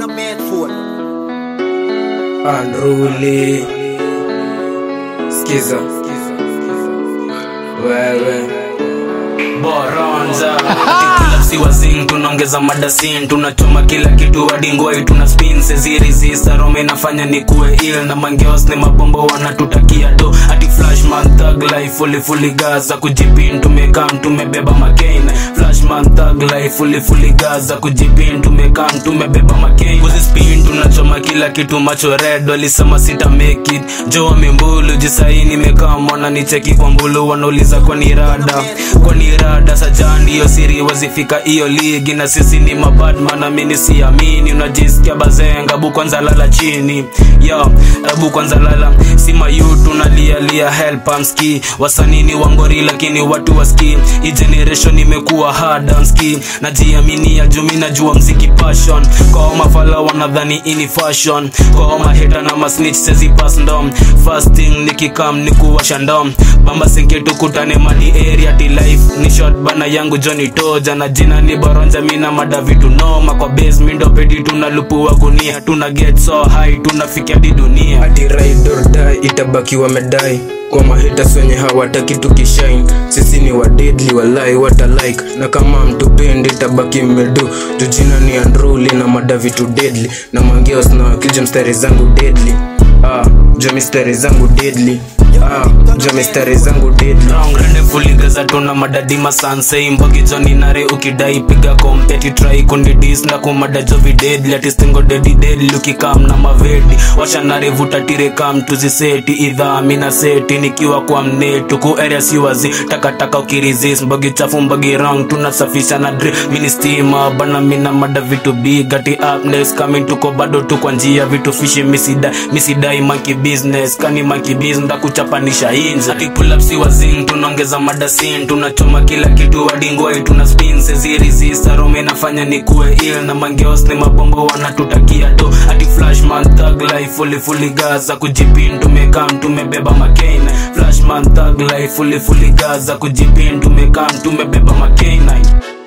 a made phone. Unruly. Skiza. Wewe. boronza si wazing tunaongeza madasin tunachoma kila kitu wadingoi tuna spin sezirizisa rome inafanya ni kuwe il na mangeos ni mabombo wanatutakia do hati flashman thug life fully fully gaza kujipin tumekam tumebeba makain flashman thug life fully fully gaza kujipin tumekam tumebeba makain kuzi spin tunachoma kila kitu macho red walisema sita make it jo wamembulu jisai nimekaa mwana nicheki kwa mbulu wanauliza kwani rada kwani rada sajani hiyo siri wazifika hiyo ligi na sisi ni mabadman amini siamini unajisikia bazenga bu kwanza lala chini yo rabu kwanza lala sima yu tunalialia help amski wasanini wangori lakini watu waski hii generation imekuwa hard on ski najiamini ya jumi najua mziki passion kwa mafala wanadhani ini fashion kwa maheta na masnitch sezi pass ndom fasting nikikam nikuwasha ndom bamba sinke tukutane madi area ti life ni short bana yangu Johnny Toja na jina ni Boronja mina mada vitu noma kwa base mindo pedi tunalupua gunia tuna get so high tunafikia di dunia hadi ride or die itabaki wamedai kwa mahitas wenye hawataki tukishine sisi ni wadedli walai wata like na kama mtupendi itabaki mmedu jujina ni andruli na mada vitu deadly na mangeos na wakija mstari zangu deadly ah, jo mistari zangu deadly ah, jo mistari zangu deadly Wrong rende fully gaza tuna madadi masanse imbogi joni nare ukidai piga kompeti try kundi dis na kumada jovi deadly atistingo dedi deadly ukikam na mavedi washa nare vuta tire kam tuziseti idha mina seti nikiwa kwa mnetu ku area si wazi takataka ukirizis mbogi chafu mbogi wrong tunasafisha na dri mini stima bana mina mada vitu big ati up next coming tuko bado tu kwa njia vitu fishi misida misidai monkey business kani monkey business ndakuchapanisha inje ati pull up si wazing tunaongeza madasin tunachoma kila kitu wadingoi tuna spin sezirizisa rome inafanya ni kuwe il na mangeos ni mabombo wanatutakia do ati flashman thug life fully fully gaza kujipin tumekam tumebeba makain flashman thug life fully fully gaza kujipin tumekam tumebeba makain